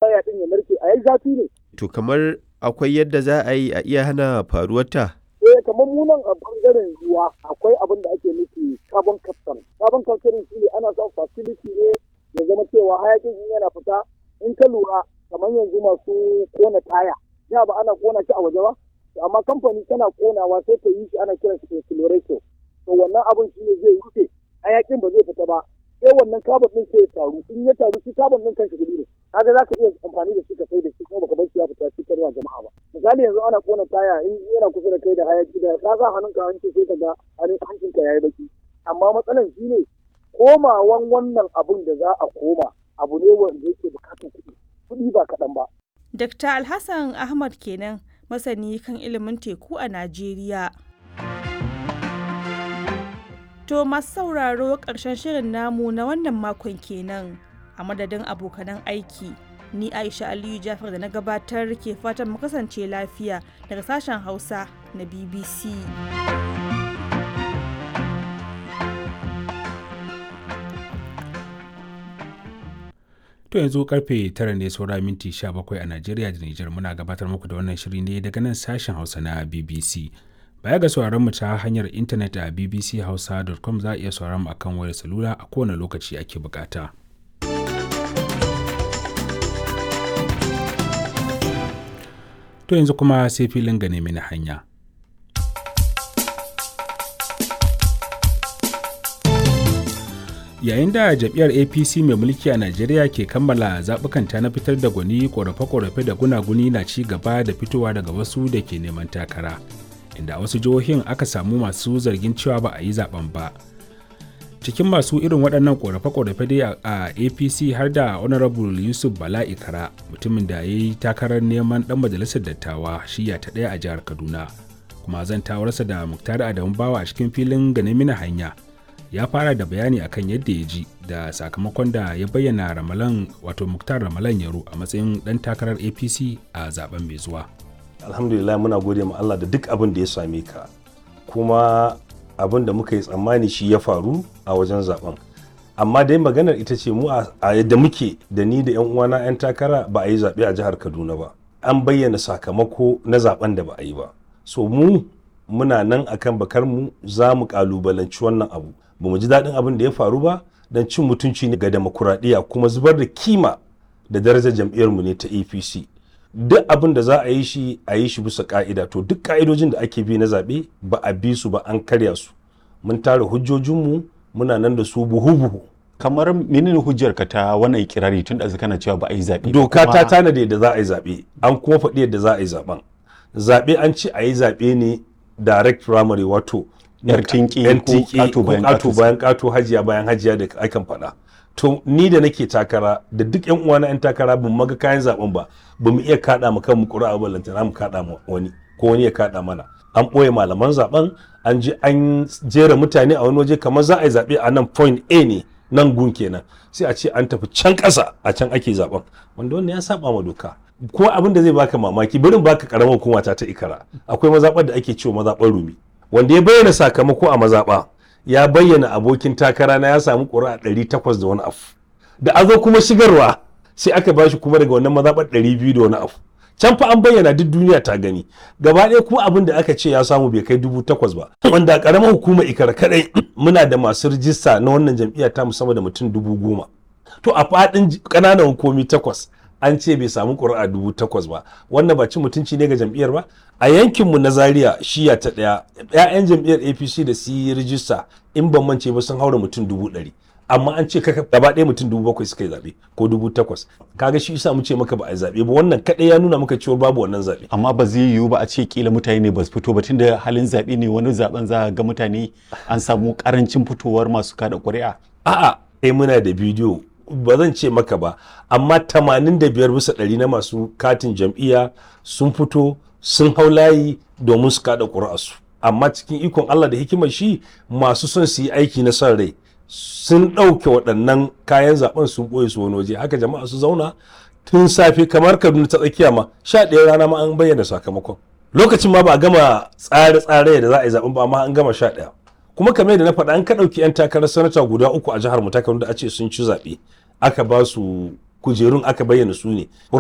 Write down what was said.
waya din ya narke a yayi zafi ne To kamar akwai yadda za a yi a iya hana faruwarta? eh kamar mu nan a bangaren ruwa akwai abin da ake nufi carbon capture carbon capture shi ne ana son facility ne ya zama cewa hayakin in yana fita in ka lura kamar yanzu masu kona taya ya ba ana kona shi a waje ba To amma kamfani tana konawa sai ta yi shi ana kiran shi accelerator to wannan abin shi ne zai rufe hayakin ba zai fita ba sai wannan carbon din sai ya taru in ya taru shi carbon din kanshi gudu ne kaga za ka iya amfani da shi ka sai da shi kuma baka bar shi ya fita shi karwa jama'a ba misali yanzu ana kona taya in yana kusa da kai da hayaki da ka sa hannunka hanci sai ka ga hancinka yayi baki amma matsalan shi ne komawan wannan abun da za a koma abu ne wanda yake bukatar kuɗi kuɗi ba kaɗan ba Dr. Alhassan Ahmad kenan masani kan ilimin teku a Najeriya. To masu sauraro ƙarshen shirin namu na wannan makon kenan a madadin abokanan aiki. Ni Aisha Aliyu Jafar da na gabatar ke fatan mu kasance lafiya daga sashen Hausa na BBC. To yanzu karfe tara ne saura minti 17 a Najeriya da Nijar muna gabatar muku da wannan shiri ne daga nan sashen Hausa na BBC. Baya ga sauraron mu ta hanyar intanet a bbchausa.com za a iya sauraron mu akan wayar salula a kowane lokaci ake bukata. To yanzu kuma sai filin gane mini hanya. yayin da jam'iyyar apc mai mulki a najeriya ke kammala zaɓukanta na fitar da gwani ƙorafe-ƙorafe da gunaguni na ci gaba da fitowa daga wasu da ke neman takara inda a wasu jihohin aka samu masu zargin cewa ba a yi zaben ba cikin masu irin waɗannan ƙorafe-ƙorafe dai a apc har da honorable yusuf bala ikara mutumin da ya yi takarar neman ɗan majalisar dattawa shiya ta ɗaya a jihar kaduna kuma zan tawarsa da muktar adamu bawa a cikin filin ganin mina hanya ya fara da bayani akan yadda ya ji da sakamakon da ya bayyana ramalan wato muktar ramalan yaro a matsayin dan takarar apc a zaben mai zuwa alhamdulillah muna gode ma allah da duk abin da ya same ka kuma abin da muka yi tsammani shi ya faru a wajen zaben amma dai maganar ita ce mu a yadda muke da ni da yan uwana yan takara ba a yi zaɓe a jihar kaduna ba an bayyana sakamako na zaben da ba a yi ba so mu muna nan akan bakar mu za mu kalubalanci wannan abu ba mu ji daɗin abin da ya faru ba don cin mutunci ne ga demokuraɗiyya kuma zubar da kima da darajar jam'iyyarmu ne ta apc duk abin da za a yi shi a yi shi bisa ka'ida to duk ka'idojin da ake bi na zaɓe ba a bi su ba an karya su mun tara hujjojinmu muna nan da su buhu-buhu kamar menene hujjar ka ta wannan ikirari tun da kana cewa ba a yi zaɓe doka ta tanade da za a yi zaɓe an kuma faɗi yadda za a yi zaɓen zaɓe an ce a yi zaɓe ne direct primary wato yar tinki ko kato bayan kato hajiya bayan hajiya da akan faɗa to ni da nake takara da duk yan uwana yan takara bin maga kayan zaben ba ba mu iya kada mu kanmu ƙura'a ba lantana mu kada mu wani ko wani ya kada mana an ɓoye malaman zaben an je an jera mutane a wani waje kamar za a yi zaɓe a nan point A ne nan gun kenan sai a ce an tafi can ƙasa a can ake zaben wanda wannan ya saba ma doka ko abin da zai baka mamaki barin baka karamar hukuma ta ta ikara akwai mazaɓar da ake cewa mazaɓar rumi wanda ya bayyana sakamako a mazaɓa ya bayyana abokin takara na ya samu ƙuri'a ɗari takwas da wani afu da a zo kuma shigarwa sai aka bashi kuma daga wannan mazaɓar ɗari biyu da wani afu can fa an bayyana duk duniya ta gani gaba ɗaya kuma abin da aka ce ya samu bai kai dubu takwas ba wanda a ƙaramar hukumar ikara kaɗai muna da masu rijista na wannan jam'iyya ta musamman da mutum dubu goma to a faɗin ƙananan hukumi takwas an ce bai samu ƙuri'a dubu takwas ba wannan ba cin mutunci ne ga jam'iyyar ba a yankinmu na zaria shiya ta ɗaya 'ya'yan jam'iyyar apc da su yi rijista in ban mance ba sun haura mutum dubu ɗari amma an ce kaka gaba ɗaya mutum dubu bakwai suka yi zaɓe ko dubu takwas kaga shi isa mu ce maka ba a yi zaɓe ba wannan kaɗai ya nuna maka cewa babu wannan zaɓe amma ba zai yiwu ba a ce kila mutane ne ba su fito ba tunda halin zaɓe ne wani zaɓen za ga mutane an samu ƙarancin fitowar masu kada ƙuri'a a'a eh muna da bidiyo ba zan ce maka ba amma 85 bisa ɗari na masu katin jam'iyya sun fito sun hau layi domin su kada ƙuri'arsu amma cikin ikon Allah da hikimar shi masu son su yi aiki na son rai sun ɗauke waɗannan kayan zaben sun ɓoye su wani waje haka jama'a su zauna tun safe kamar kaduna ta tsakiya ma sha ɗaya rana ma an bayyana sakamakon lokacin ma ba a gama tsare-tsare da za a yi zaben ba amma an gama sha ɗaya kuma kamar da na faɗa an ka ɗauki 'yan takarar sanata guda uku a jihar mu ta da a ce sun ci zaɓe aka ba su kujerun aka bayyana su ne